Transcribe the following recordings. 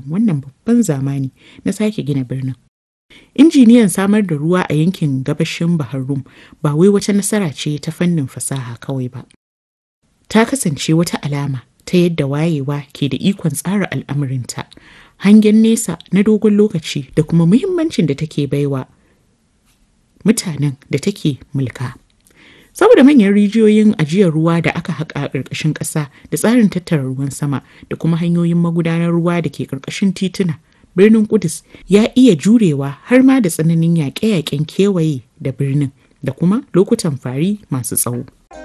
wannan babban zamani na sake gina birnin. Injiniyan samar da ruwa a yankin gabashin Bahar Rum ba wai wata nasara ce ta fannin fasaha kawai ba. Ta kasance wata alama ta yadda wayewa ke da ikon tsara al'amarinta, hangen nesa na dogon lokaci da kuma muhimmancin da take baiwa mutanen da take mulka. Saboda manyan rijiyoyin ajiyar ruwa da aka haƙa a ƙarƙashin ƙasa da tsarin tattara ruwan sama da kuma hanyoyin magudanar ruwa da ke ƙarƙashin tituna, birnin Kudus ya iya jurewa har ma da tsananin yaƙe-yaƙen kewaye da birnin da kuma lokutan fari masu tsawo.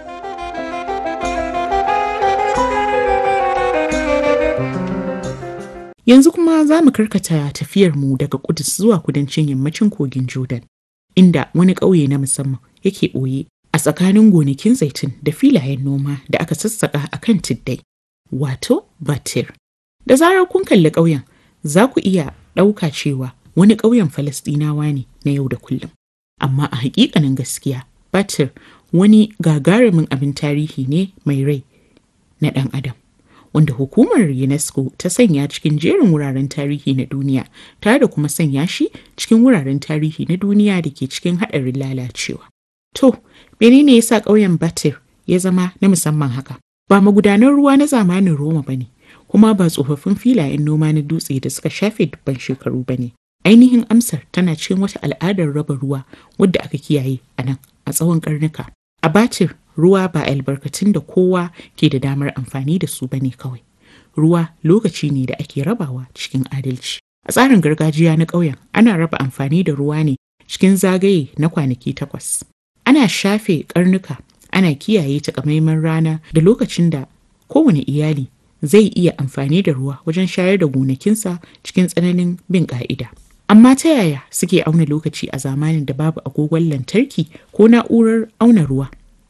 Yanzu kuma za mu karkata tafiyarmu daga Kudus zuwa kudancin yammacin kogin Jordan, inda wani ƙauye na musamman yake ɓoye a tsakanin gonakin zaitun da filayen noma da aka sassaƙa a kan tuddai, wato Batir. Da zarar kun kalli ƙauyen, za ku iya ɗauka cewa wani ƙauyen Falasɗinawa ne na yau da kullum. Amma a haƙiƙanin gaskiya, Batir wani gagarumin abin tarihi ne mai rai na ɗan adam. wanda hukumar UNESCO ta sanya cikin jerin wuraren tarihi na duniya tare da kuma sanya shi cikin wuraren tarihi na duniya da ke cikin haɗarin lalacewa. To, menene yasa ƙauyen Batir ya zama na musamman haka? Ba magudanan ruwa na zamanin Roma ba ne, kuma ba tsofaffin filayen noma na dutse da suka shafe dubban shekaru ba ne. Ainihin amsar tana cikin wata al'adar raba ruwa wadda aka kiyaye a nan a tsawon karnuka. A Batir, ruwa ba albarkatun da kowa ke da damar amfani da su bane kawai. Ruwa lokaci ne da ake rabawa cikin adalci. A tsarin gargajiya na ƙauyen, ana raba amfani da ruwa ne cikin zagaye na kwanaki takwas. Ana shafe karnuka, ana kiyaye takamaiman rana da lokacin da kowane iyali zai iya amfani da ruwa wajen shayar da gonakinsa cikin tsananin bin ƙa'ida. Amma ta yaya suke auna lokaci a zamanin da babu agogon lantarki ko na'urar auna ruwa?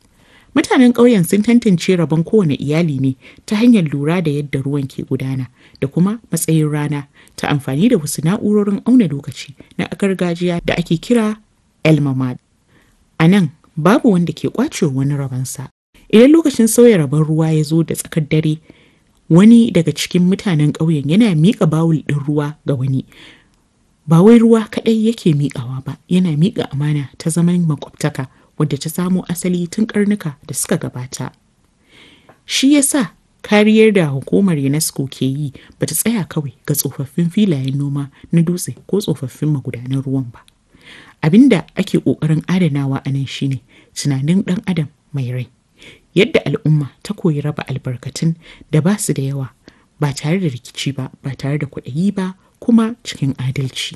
Mutanen ƙauyen sun tantance rabon kowane iyali ne ta hanyar lura da yadda ruwan ke gudana da kuma matsayin rana ta amfani da wasu na'urorin auna lokaci na gargajiya da ake kira elmamad. A nan babu wanda ke kwace wani rabonsa. Idan lokacin sauya rabon ruwa ya zo da tsakar dare, wani daga cikin mutanen ƙauyen yana miƙa bawul ɗin ruwa ga wani. Ba wai ruwa kaɗai yake miƙawa ba, yana miƙa amana ta zaman makwabtaka wadda ta samo asali tun karnuka da suka gabata. Shi yasa kariyar da hukumar UNESCO ke yi ba ta tsaya kawai ga tsofaffin filayen noma na dutse ko tsofaffin magudanan ruwan ba. Abin da ake ƙoƙarin adanawa a nan shine tunanin ɗan adam mai rai. Yadda al'umma ta koyi raba albarkatun da ba su da yawa ba tare da rikici ba ba tare da kwaɗayi ba kuma cikin adalci.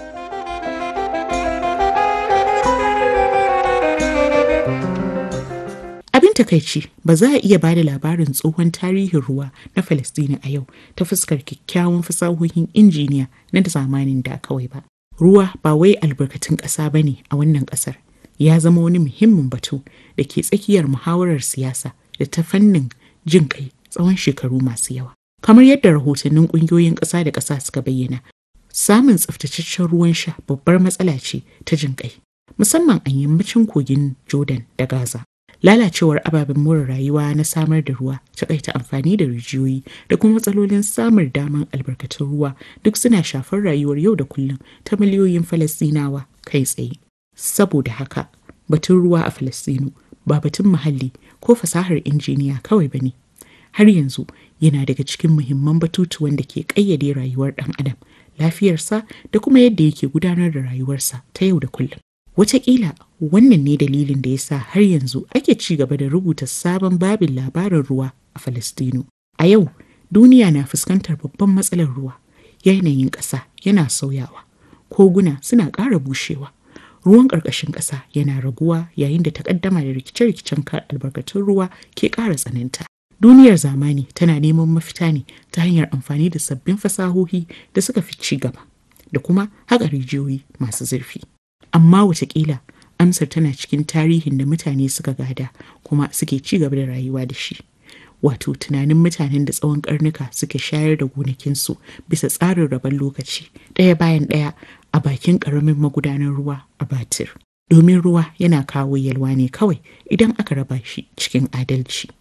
Abin takaici ba za a iya ba da labarin tsohon tarihin ruwa na Falasɗina a yau ta fuskar kyakkyawan fasahohin injiniya na zamanin da kawai ba. Ruwa ba wai albarkatun ƙasa ba ne a wannan ƙasar. Ya zama wani muhimmin batu da ke tsakiyar muhawarar siyasa da ta fannin jin kai tsawon shekaru masu yawa. Kamar yadda rahotannin ƙungiyoyin ƙasa da ƙasa suka bayyana, samun tsaftataccen ruwan sha babbar matsala ce ta jin kai, musamman a yammacin kogin Jordan da Gaza. lalacewar ababen more rayuwa na samar da ruwa takaita amfani da rijiyoyi da kuma matsalolin samar daman albarkatun ruwa duk suna shafar rayuwar yau da kullum ta miliyoyin falastinawa kai tsaye saboda haka batun ruwa a falastinu ba batun muhalli ko fasahar injiniya kawai ba ne har yanzu yana daga cikin muhimman batutuwan da ke ƙayyade rayuwar ɗan adam lafiyarsa da kuma yadda yake gudanar da rayuwarsa ta yau da kullum Wataƙila wannan ne dalilin da ya sa har yanzu ake ci gaba da rubuta sabon babin labarin ruwa a Falastinu. A yau, duniya na fuskantar babban matsalar ruwa, yanayin ƙasa yana sauyawa, koguna suna ƙara bushewa, ruwan ƙarƙashin ƙasa yana raguwa yayin da takaddama da rikice-rikicen albarkatun ruwa ke ƙara tsananta. Duniyar zamani tana neman mafita ne ta hanyar amfani da sabbin fasahohi da suka fi ci gaba, da kuma haƙa rijiyoyi masu zurfi. amma watakila amsar tana cikin tarihin da mutane suka gada kuma suke ci gaba da rayuwa da shi wato tunanin mutanen da tsawon karnuka suke shayar da gonakinsu bisa tsarin rabon lokaci ɗaya bayan ɗaya a bakin ƙaramin magudanar ruwa a batir domin ruwa yana kawo yalwa ne kawai idan aka raba shi cikin adalci